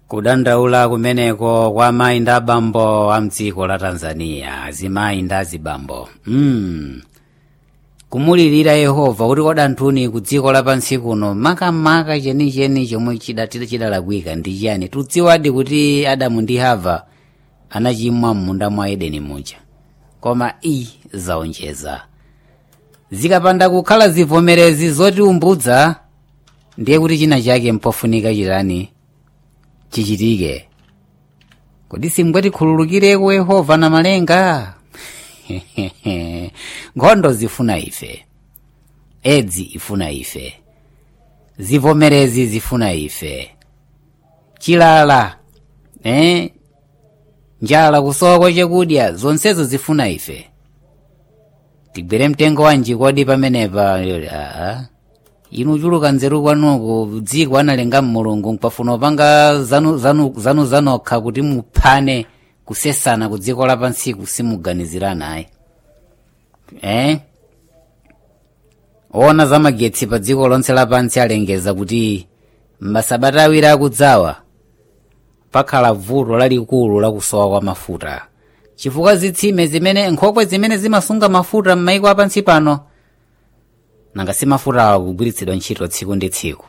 kudandaula kumeneko kwa mayi ndi abambo a mdziko la tanzania azimayi ndi azibambo mm. kumulirira yehova kuti kodanthuni ku dziko lapansi kuno makamaka chenicheni chomwe chidatira chidalakwika ndi chiyani tudziwadi kuti adamu ndi hava anachimwa m'munda mwa edeni muja koma i zaonjeza zikapanda kukhala zivomerezi zotiumbudza ndiye kuti china chake mpofunika chitani chichitike kodi simngwatikhululukireko yehova na malenga nkhondo zifuna ife edzi ifuna ife zivomerezi zifuna ife chilala eh? njala kusowa kwa chakudya zonsezo zifuna ife tigwere mtengo wanji kodi pamenepa aa inu chuluka nzeru kwanuku dziko analenga mulungu mpafuna upanga zanu, zanu, zanu zanokha kuti muphane kusesana ku dziko lapansiku simuganizirana ayi eh? ona za magetsi pa dziko lonse lapansi alengeza kuti m'masabata awiri akudzawa pakhala vuto lalikulu lakusowa kwa mafuta chifukwa zitsime zimene nkhokwe zimene zimasunga mafuta m'maiko apansi pano nanga si mafutawa kugwiritsidwa ntchito tsiku ndi tsiku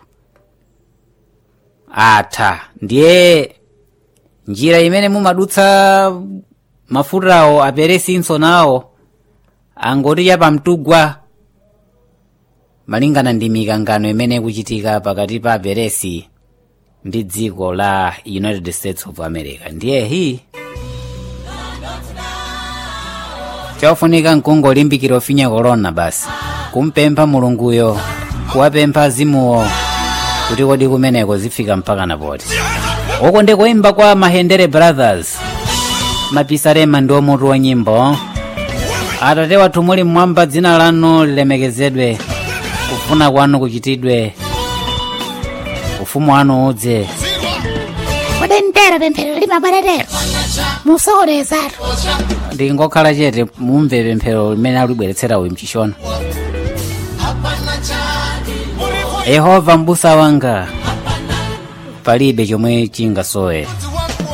atha ndiye njira imene mumadutsa mafutawo aperesinso nawo angoti chapamtugwa malingana ndi mikangano imene ikuchitika pakati pa aperesi ndi dziko la united states of america ndiye hi chofunika nkungolimbikira ofinya korona basi kumpempha mulunguyo kuwapempha azimuwo kuti kodi kumeneko zifika mpaka napoti uko ndikuimba kwa mahendere brothers mapisarema ndi omutu wa nyimbo atate wathu muli mmwamba dzina lanu lilemekezedwe kufuna kwanu kuchitidwe ufumu wanu udze kodi mtero pemphero limabwererero musokonezatu ndingokhala chete mumve pemphero limene alibweretsera uyu mchishona yehova mbusa wanga palibe chomwe chingasowe